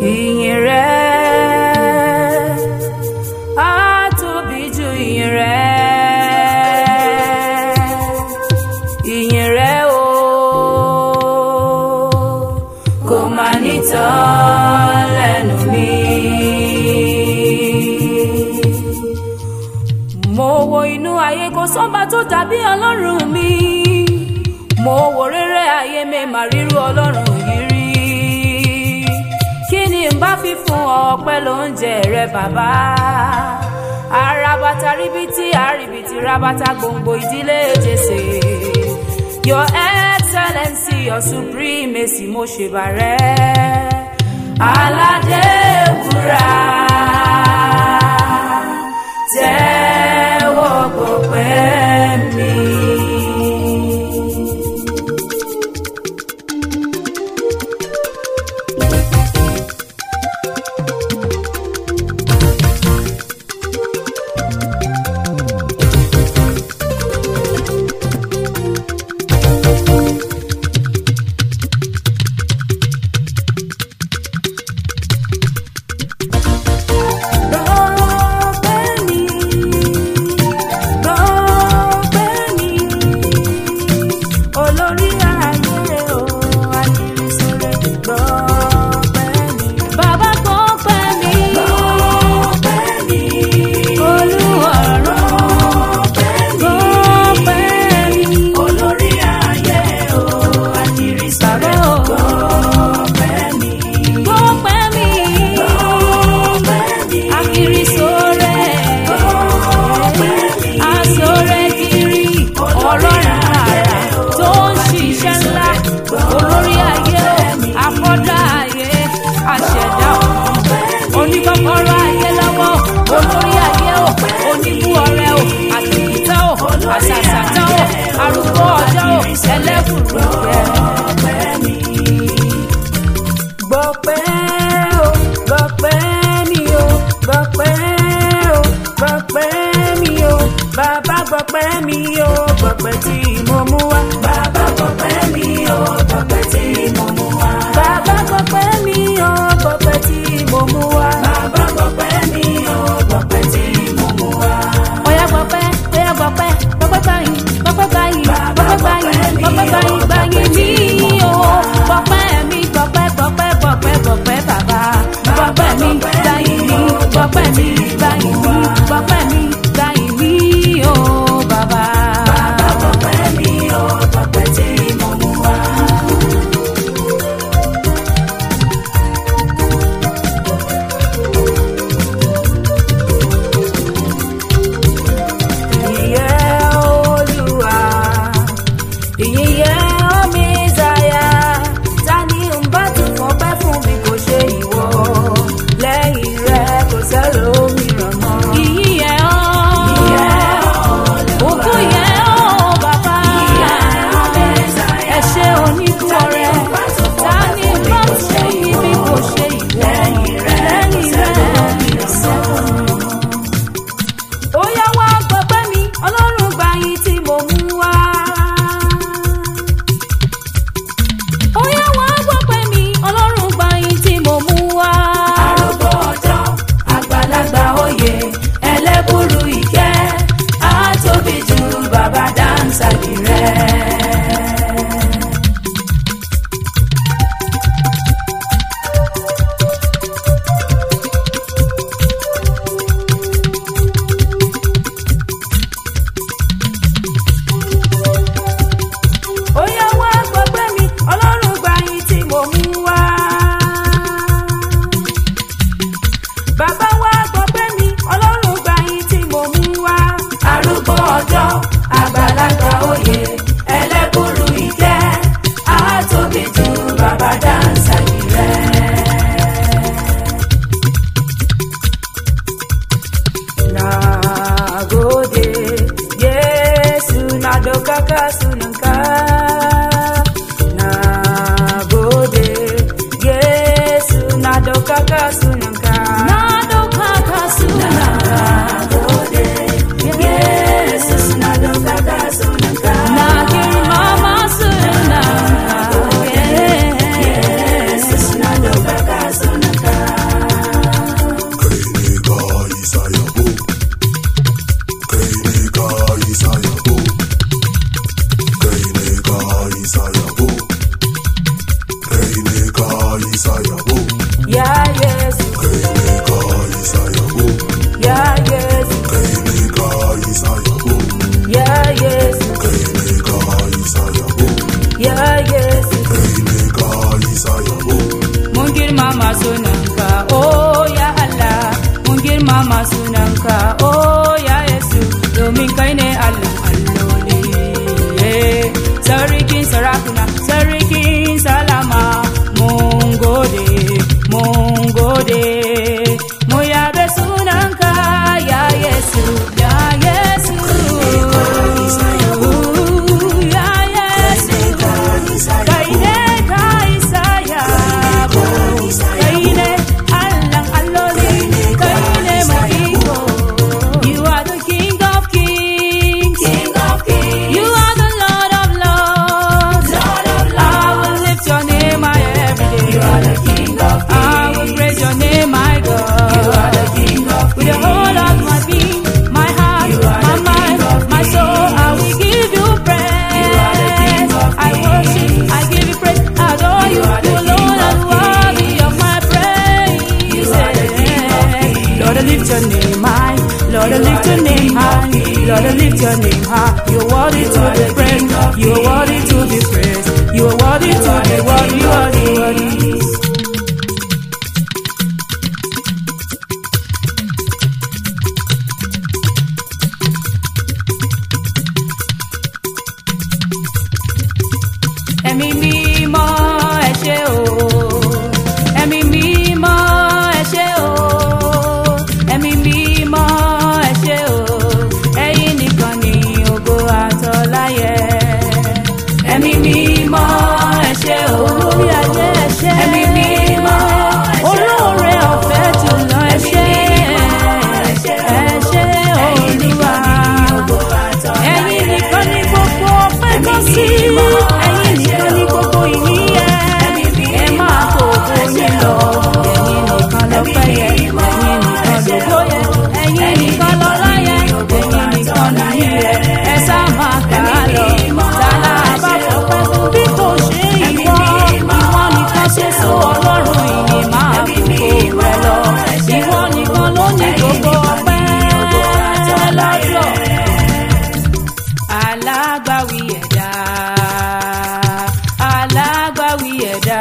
ìyìn rẹ á tóbi ju ìyìn rẹ ìyìn rẹ o kò má nítàn lẹ́nu mi. mo wo inú ayé kò sọ́ba tó dàbí ọlọ́run mi mo wo rere ayé mi mà ríru ọlọ́run yìí rí kí ni n bá fi fún ọ ọpẹ́ lóúnjẹ rẹ bàbá arabata ríbitì àríbitì rabata gbòǹgbò ìdílé jèsè your excellency your supremacy mo ṣèbàrẹ́ aládé wúrà tẹ́wọ́ gbọpẹ́ mi. Gbọpẹ́ mi, gbọpẹ́ mi, olórí ayé o, àkìrìsílẹ̀ gbọpẹ́ mi. Bàbá gbọpẹ́ mi, gbọpẹ́ mi, olúwarọ̀ gbọpẹ́ mi, olórí ayé o, àkìrìsílẹ̀ gbọpẹ́ mi. Gbọpẹ́ mi, gbọpẹ́ mi, àkìrìsọ̀rẹ́ asọ̀rẹ́ kiri ọlọ́run àrà tó ń ṣiṣẹ́ ńlá olórí ayé afọ́dá ayé aṣẹ̀dá ọ̀run oníkọ́kọ́rọ́ ayé lọ́wọ́ olórí ayé o oníbú ọrẹ o àtìkítà o àṣàṣàtà o arúgbó ọjọ́ o ẹlẹ́bùrú rẹ̀ gbọpẹ́ o gbọpẹ́ mi o gbọpẹ́ o gbọpẹ́ mi o bàbá gbọpẹ́ mi o gbọpẹ́ tí mo mú wá. bàbá gbọpẹ́ mi o gbọpẹ́ tí mo mú wá. bàbá gbọpẹ́ mi o gbọpẹ́ tí mo mú wá. bàbá gbọpẹ́ mi o gbọpẹ́ tí mo mú wá. ọ̀yá gbọpẹ́ ọ̀yá gbọpẹ́ gbọpẹ́ báyìí gbọpẹ́ báyìí gbọpẹ́ báyìí gbọpẹ́ báyìí báyìí mi o gbọpẹ́ mi gbọpẹ́ gbọpẹ́ gbọpẹ́ gbọpẹ́ bàbá gbọpẹ́ mi báyìí mi gbọpẹ́ mi báyìí mi gbọpẹ́ mi báyìí mi o bàbá. bàbá gbọpẹ́ mi o gbọpẹ́ tí mo mú wá. ìyẹ́ olúwa ìyẹ́ ọ̀mẹ́sàyà ta ni ń bá tún fọpẹ́ fún mi kò ṣe ìwọ lẹ́yìn rẹ kò sẹ́lòmíràn mọ́. ìyẹ́ ọ́ òkú yẹ ọ́ bàbá ẹ ṣé oníkú ọrẹ ta ni ń bá tún fún mi bí kò ṣe ìwọ lẹ́yìn rẹ kò sẹ́lòmíràn ó yá wá gbọpẹ́ mi ọlọ́run gba yín tí mo mú wá. ó yá wá gbọpẹ́ mi ọlọ́run gba yín tí mo mú wá. arúgbó ọjọ́ àgbàlagbà òye ẹlẹ́bùrú ìkẹ́ á tóbi ju bàbá dáńsàgì rẹ̀. ó yá wá gbọpẹ́ mi ọlọ́run gba yín tí mo mú wá. bàbá wá gbọpẹ́ mi ọlọ́run gba yín tí mo mú wá. arúgbó ọjọ́ àgbàlagbà òye ẹlẹ́bùrú ìkẹ́ á tóbi ju bàbá dáńsà yìí rẹ̀. Nagode, Yesu nadokaka sununka. Nagode, Yesu nadokaka sununka. Nadokaka sununka. Nagode, Yesu nadokaka sununka. Nakiri mama sununka. Yesu nadokaka sununka. worthy to be praised. You are worthy to be praised. You are worthy to be worthy, worthy, worthy. ẹ̀mí mímọ́ ẹ ṣé o ẹ̀mí mímọ́ ẹ ṣé o ẹ̀mí mímọ́ ẹ ṣé o ẹ̀yin nìkan ni ògo àtọ́láyẹ ẹ̀mí mímọ́ ẹ ṣé o olórí ayé ẹ ṣé ẹ̀mí mímọ́ olóore ọ̀fẹ́ jùlọ ẹ ṣé ẹ ṣé olúwa ẹ̀yin nìkan ni gbogbo ọpẹ́ tó sí ẹ̀yin nìkan ni gbogbo ìníyẹ ẹ máa kó owó yín lọ ẹ̀yin nìkan lọ́pẹ́ yẹ ẹ̀yin nìkan lógo yẹ ẹ̀yin nìkan lọ́lá yẹ ẹ̀yin nìkan nìyí yẹ ẹ sá máa kà á lọ tààlà àbáfọ̀pẹ́ fún bí kò ṣe ìwọ ìwọ nìkan ṣe sọ ọlọ́run ìyìn máa kó rẹ lọ ìwọ nìkan ló ní gbogbo ọpẹ́ lọ́jọ́ alágbàwí ẹ̀dá alágbàwí ẹ̀dá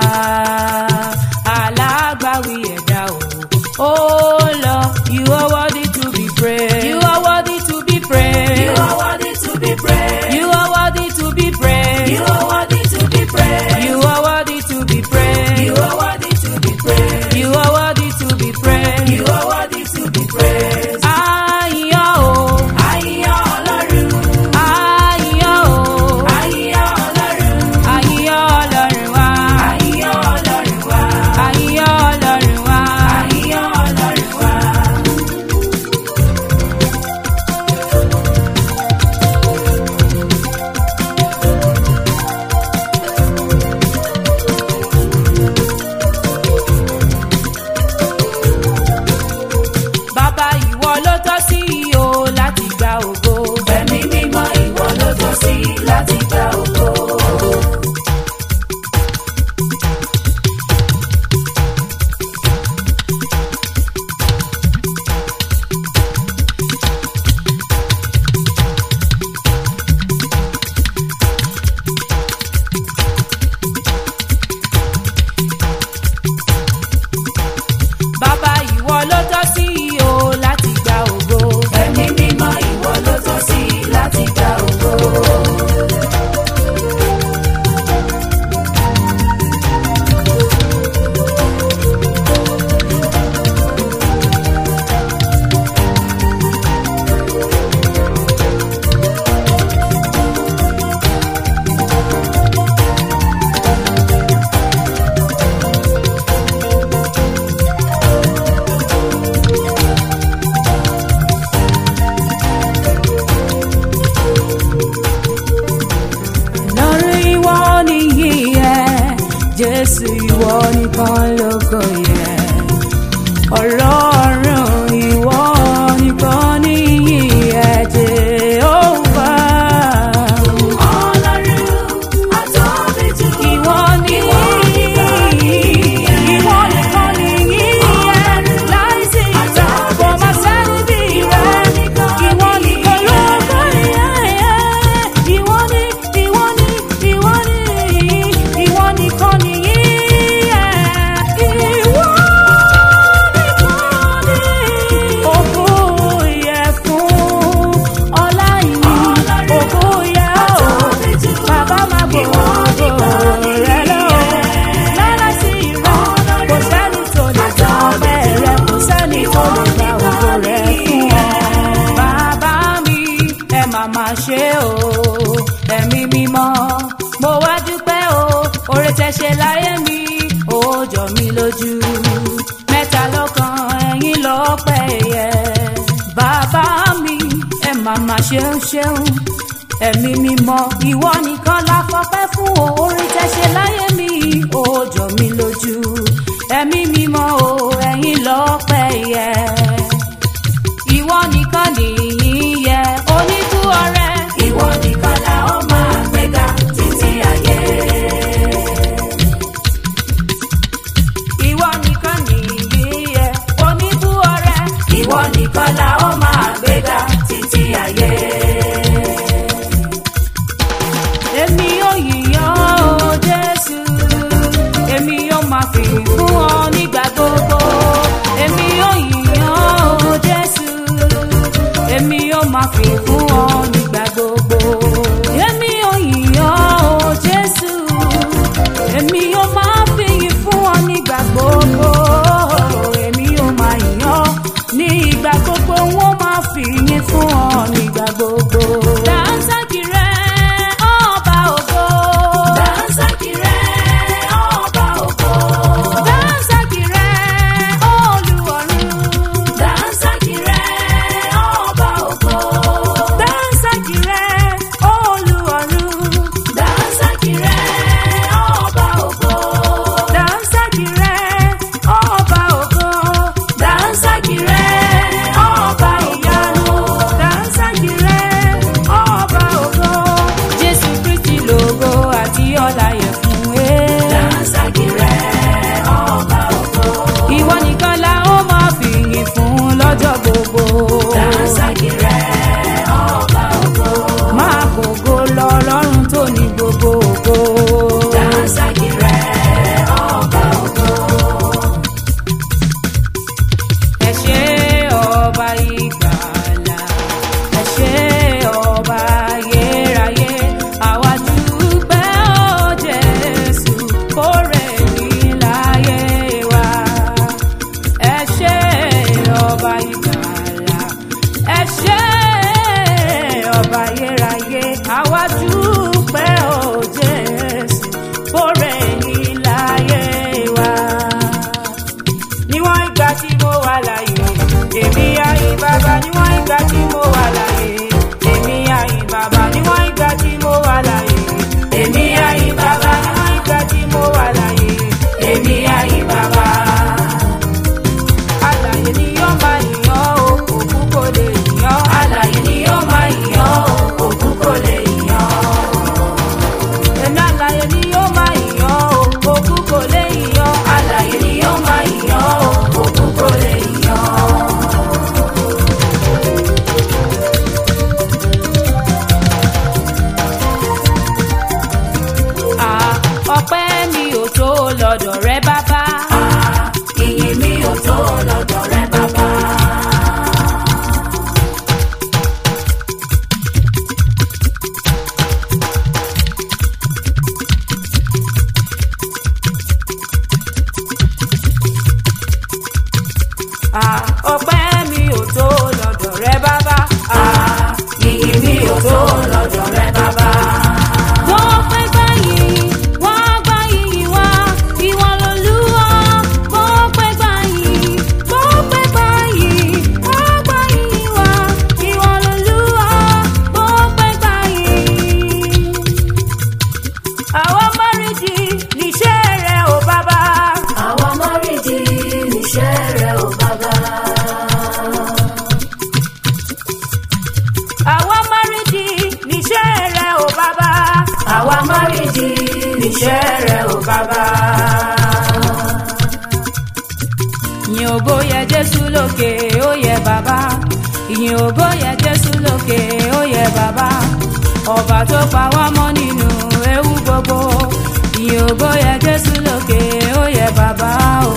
alágbàwí ẹ̀dá o oh lord you are worthy to be praised you are worthy to be praised You are worthy to be praised. you are worthy to be praised You are worthy to be praised. you are worthy to be praised You are worthy to be praised. you are worthy to be praised You are worthy to be praised. àyàn o Àyìnyán Ọlọ́run. àyàn o Àyìnyán Ọlọ́run. àyàn ọlọ́run wa Àyìnyán Ọlọ́run wa. àyàn ọlọ́run wa. Àyìnyán Ọlọ́run wa. bàbá ìwọ ló tọ́ sí o láti gba ògo. Ẹ̀mí mímọ́ ìwọ ló tọ́ sí láti gba ògo. bàbá ìwọ ló tọ́ sí o láti gba ògo. Ẹ̀mí mímọ́ ìwọ ló tọ́ sí láti gba ògo. lọ́rùn ìwọ nìyí yẹ jésù ìwọ nìkan lógo yẹ ọlọ́run ìwọ nìkan nìyí yẹ jehova. Ọlọ́run àtọ́bí jù. ìwọ nìyí ìwọ nìkan nìyí yẹ láìsí ìjà kò má sẹ́ni bí rẹ ìwọ nìkan lógo yẹ ìwọ ní ìwọ ní ìwọ ní ìwọ nìkan nìyí yẹ ìwọ nìkan ní ògo yẹ fún ọlá yìí ògo yẹ o bàbá má gbòòrò rẹ lọ lára sí ìrọ kò sẹ́ni tó lè gbà ọbẹ̀ rẹ kò sẹ́ni tó lè gbà ògo rẹ fún ọ. bàbá mi ẹ má má ṣe o ẹ̀mí mímọ́ mo wá dúpẹ́ o oore tẹ́ ṣe láyé mi ó jọ mí lójú mẹ́ta lọ́kan ẹ̀yin lọ́pẹ́ yẹ bàbá mi ẹ má má ṣeun ṣeun ẹ̀mí mímọ́ ìwọ nìkan la fọpẹ́ fún o orin tẹ́ ṣe láyé mi ó jọ mí lójú ẹ̀mí mímọ́ o ẹ̀yin lọ́pẹ́ yẹ ìwọ nìkan nìyí yẹ oníkú ọrẹ Ìwọ nìkan la ó máa gbéga títí ayé. ìwọ nìkan nìyí yẹ oníkú ọrẹ Ìwọ nìkan la ó máa gbéga títí ayé. èmi yóò yìnyán o jésù èmi yóò máa fi fún ọ nígbà gbogbo èmi yóò yìnyán o jésù èmi yóò máa fi fún ọ nígbà gbogbo èmi yóò yìnyán o jésù èmi yóò máa fi fún ọ nígbà gbogbo èmi yóò máa yìnyán ní ìgbà gbogbo wọn máa fi yín fún ọ nígbà gbogbo. dàńsákì rẹ ọba ògo. Dàńsákì rẹ̀ ọba ògo. dàńsákì rẹ olúwarun. Dàńsákì rẹ̀ ọba ògo. dàńsákì rẹ olúwarun. Dàńsákì rẹ̀ ọba ògo. dàńsákì rẹ ọba ògo. Dàńsákì rẹ̀ ọba ìyanu. dàńsákì rẹ ọba ògo. jésù kristi lògo àti ọlá yẹ fún ẹ. Dàńsákì rẹ̀ ọba ògo. ìwọ nìkan la ó máa fìyìn fún lọ́jọ́ gbogbo. Dàńsákì rẹ̀ ọba ògo. máa gbogbo lọ lọ́run tó ní gbogbo ògo. Dàńsákì rẹ̀ ọba ògo. ẹ ṣé ọba ìgbàlà ẹ ṣé ọba ayérayé àwa dúpẹ́ ó jésù kórè ní láyé wa. ẹ ṣé ọba ìgbàlà ẹ ṣé ọba ayérayé àwa dúpẹ́ ó jésù kórè ní láyé wa níwọ̀n ìgbà tí mo wà láyé èmi àyìn bàbá níwọ̀n ìgbà tí mo wà láyé èmi àyìn bàbá níwọ̀n ìgbà tí mo wà láyé èmi àyìn bàbá níwọ̀n ìgbà tí mo wà láyé èmi àyìn bàbá. àlàyé ni yóò máa yàn ó òkú kò lè yàn Alààyè ni yóò máa yàn ọ́, òkú kò lè yàn ọ́. èmi àlàyé ni yóò máa yàn ó òkú kò lè yàn. Alààyè ni yóò máa yàn ọ́, òkú kò lè yàn ọ́. Ah, ọpẹ́ mi ò tó lọ́dọ̀ rẹ bàbá. Ah, ìyìn mi ò tó lọ́dọ̀ rẹ bàbá. Ah, ọpẹ́ mi ò tó lọ́dọ̀ rẹ bàbá. Ah, ìyìn mi ò tó lọ́dọ̀ rẹ bàbá. Wọ́n pẹ́ gbàyìn, wọ́n gbàyìn wá, ìwọ lolúwa. Wọ́n pẹ́ gbàyìn, wọ́n pẹ́ gbàyìn, wọ́n gbàyìn wá, ìwọ lolúwa. Wọ́n pẹ́ gbàyìn. Àwọn mọ́rìndì níṣẹ́ rẹ̀ ò bàbá. Àwọn mọ́rìndì níṣẹ́ rẹ ò bàbá. Àwọn mọ́rìndì níṣẹ́ rẹ̀ ò bàbá. Àwa mọ́rìndì níṣẹ́ rẹ ò bàbá. ìyìn ògo yẹ jésù lókè ó yẹ bàbá ìyìn ògo yẹ jésù lókè ó yẹ bàbá ọba tó pa wá mọ́ nínú ewu gbogbo ìyìn ògo yẹ jésù lókè ó yẹ bàbá o.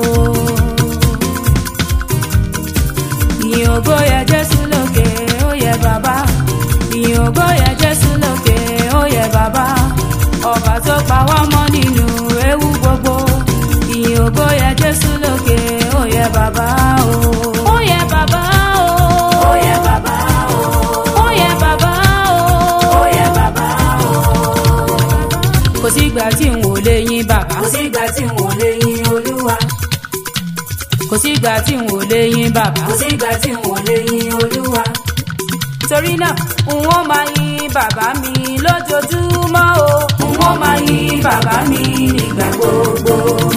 ìyìn ògo yẹ jésù lókè ó yẹ bàbá ìyìn ògo yẹ jésù lókè ó yẹ bàbá ọba tó pa wá mọ́ nínú ewu gbogbo ìyìn ògo yẹ jésù lókè ó yẹ bàbá o. ó yẹ bàbá o. Ó yẹ bàbá o, ó yẹ bàbá o. ó yẹ bàbá o. kò sígbà tí n ò lè yìn bàbá. Kò sígbà tí n ò lè yin Olúwa. kò sígbà tí n ò lè yìn bàbá. Kò sígbà tí n ò lè yin Olúwa. torí náà n ó máa yìn bàbá mi lójoojúmọ́ o. N ó máa yin bàbá mi nígbà gbogbo.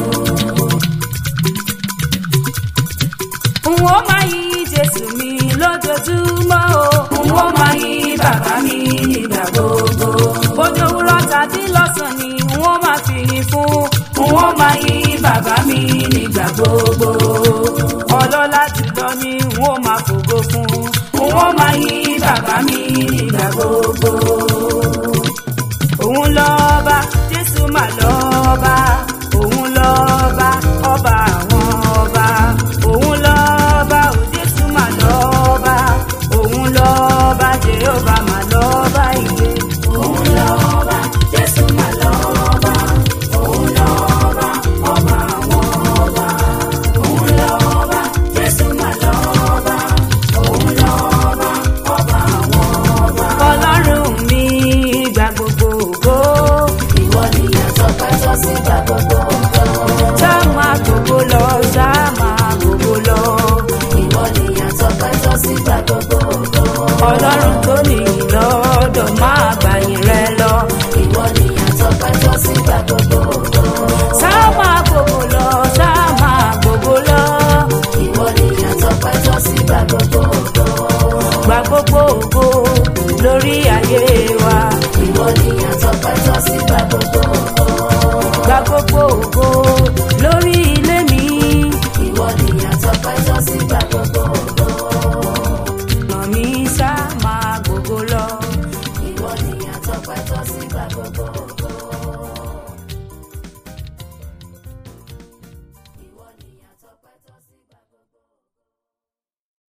n ó máa yìn jésù mi lójoojúmọ́ o. N ó máa yin bàbá mi nígbà gbogbo. bójú òwúrọ̀ tàbí lọ́sàn-án ni n ó máa fi yìn fún. N ó máa yin bàbá mi nígbà gbogbo. ọlọ́lá jùlọ ni n ó máa fògo fún. N ó máa yin bàbá mi nígbà gbogbo. òun lọ́ba jésù mà lọ́ba.